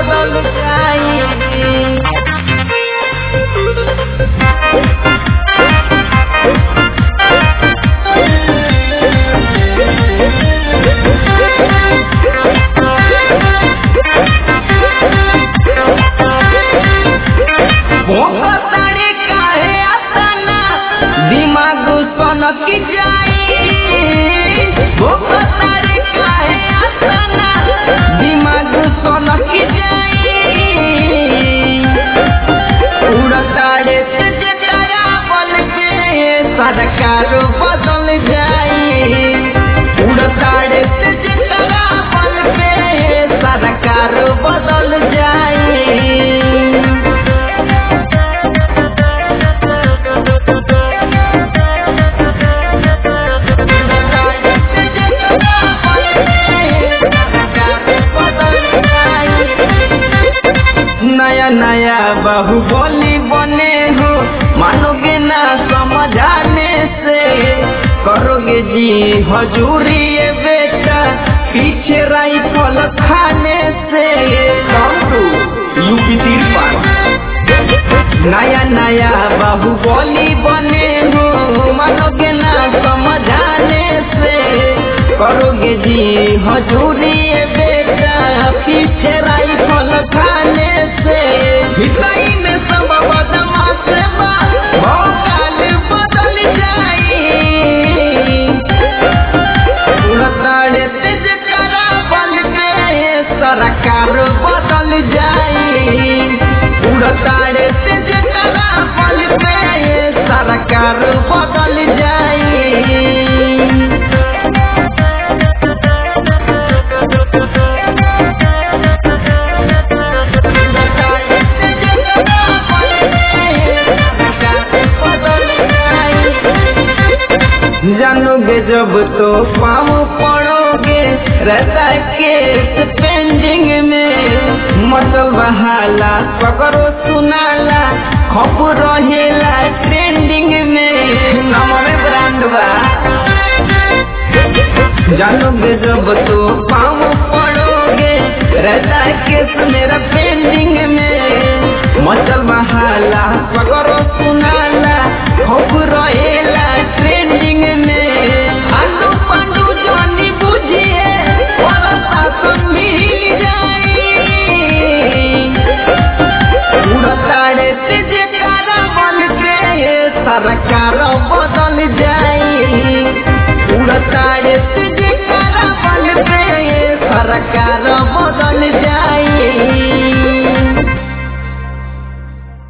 बदल जाई भोकतारे काहे आतना दिमाग सनक जाई भोकतारे काहे आतना दिमाग सनक जाई उड़तारे से जटाया बल के सरकार बदल जाई उड़तारे से जटाया बल पे सरकार बदल जाई नया नया बाहुबली बने हो मानोगे ना समझाने से करोगे जी हजूरी ये बेटा पीछे राइफल खाने से यूपी तिरपन नया नया बाहुबली बने हो मानोगे ना समझाने से करोगे जी हजूरी ये बेटा पीछे राइफल खाने से हिसाई में सब बदमाश बा भौकाल बदल जाई उड़ताड़े तेज करा बल के सरकार बदल जाई उड़ताड़े तेज करा बल पे सरकार बदल जाई जानोगे जब तो पाँव पड़ोगे रहता केस पेंडिंग में मतलब बहाला पकड़ो सुनाला खप रहेला ट्रेंडिंग में नमरे ब्रांड बा जानोगे जब तो पाँव पड़ोगे रहता केस मेरा पेंडिंग में मचल बहाला पकड़ो सुनाला खप रहेला ट्रेंडिंग में आलू पंडू जानी बुझिए और शासन मिल जाई उड़ताड़े तेज कारा बन के सरकार बदल जाई उड़ताड़े तेज कारा बन के सरकार बदल जाई